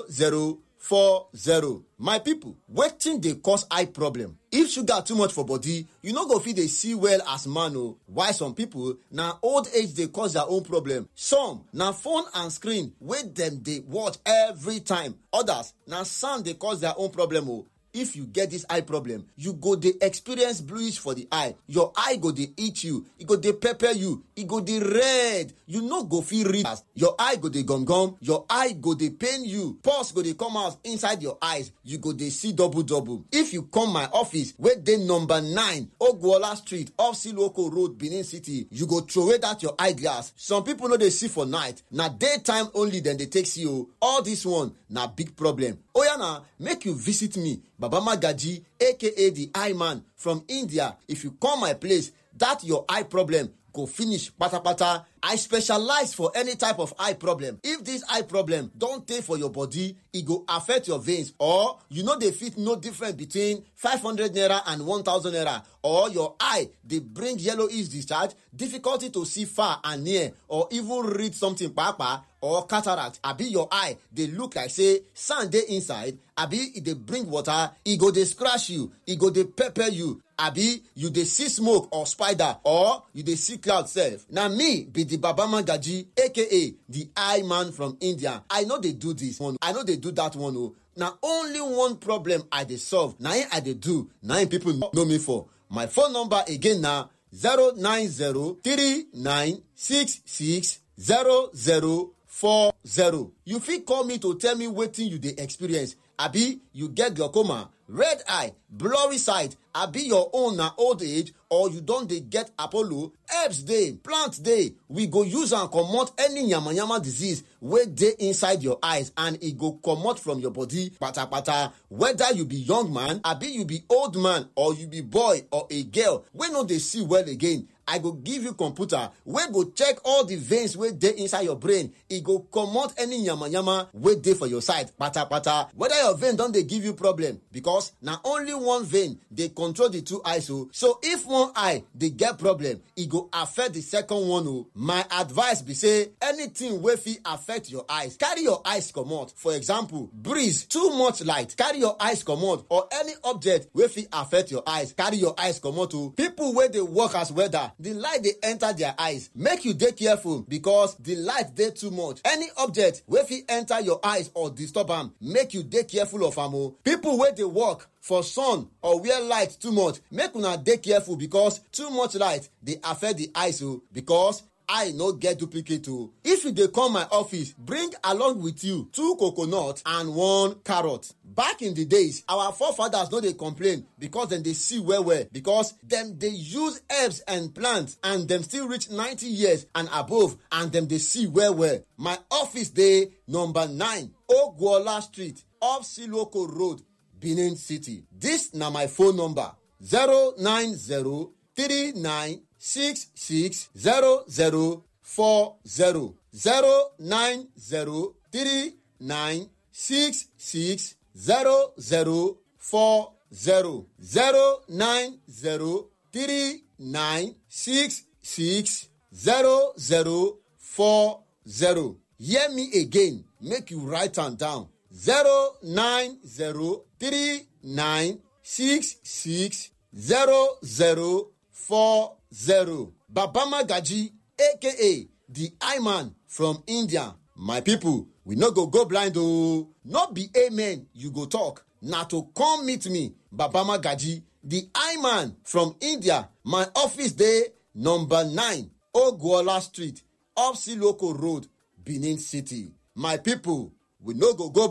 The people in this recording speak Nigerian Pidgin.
0040 my pipo wetin dey cause eye problem if sugar too much for body you no go fit dey see well as man o while some pipo na old age dey cause their own problem some na phone and screen wey dem dey watch every time others na sound dey cause their own problem o if you get dis eye problem you go dey experience bluish for di eye your eye go dey itch you e go dey pepper you e go dey red you no go fit read as your eye go dey gum gum your eye go dey pain you pulse go dey come out inside your eyes you go dey see double double if you come my office wey dey number 9 ogwuola street off siloko road benin city you go throway dat your eye glass some pipo no dey see for night na daytime only dem dey take see o all dis one na big problem oya na make you visit me baba magaji aka the eye man from india if you come my place dat your eye problem go finish patapata i specialize for any type of eye problem if dis eye problem don tey for your body e go affect your veins or you no dey fit know difference between 500 naira and 1000 naira or your eye dey bring yellowish discharge difficulty to see far and near or even read something kpakpa or cataract abi your eye dey look like say sand dey inside abi e dey bring water e go dey scratch you e go dey pepper you abi you dey see smoke or spider or you dey see cloud sef na me be di baba magaji aka di eye man from india i no dey do dis one i no dey do dat one o na only one problem i dey solve na im i dey do na im pipo know me for my phone number again na 09039660040 you fit call me to tell me wetin you dey experience abi you get glaucoma red eye blurry sight abi your own na old age or you don dey get apollo herbs dey plant dey we go use am comot any yamayama disease wey dey inside your eyes and e go comot from your body patapata whether you be young man abi you be old man or you be boy or a girl wey no dey see well again i go give you computer wey go check all the veins wey dey inside your brain e go comot any yamayama wey dey for your side patapata whether your vein don dey give you problem because na only one vein dey control the two eyes o so if one eye dey get problem e go affect the second one o my advice be say anything wey fit affect your eyes carry your eyes comot for example breeze too much light carry your eyes comot or any object wey fit affect your eyes carry your eyes comot o people wey dey work as welder the light dey enter their eyes make you dey careful because the light dey too much any object wey fit enter your eyes or disturb am make you dey careful of am o people wey dey work for sun or where light too much make una dey careful because too much light dey affect the eyes o because eye no get duplicate o if you dey come my office bring along with you two coconut and one carrot back in the days our forefathers no dey complain because dem dey see well well because dem dey use herbs and plants and dem still reach 90 years and above and dem dey see well well my office dey number 9 ogwuola street off siloko road benin city dis na my phone number 090 39 six six zero zero four zero zero nine zero three nine six six zero zero four zero zero nine zero three nine six six zero zero four zero hear me again make you write am down zero nine zero three nine six six zero zero four zero baba magaji aka the eye man from india my people we no go go blind ooo no be amen you go talk na to come meet me baba magaji the eye man from india my office dey number 9 ogwuola street off siloko road benin city my people we no go go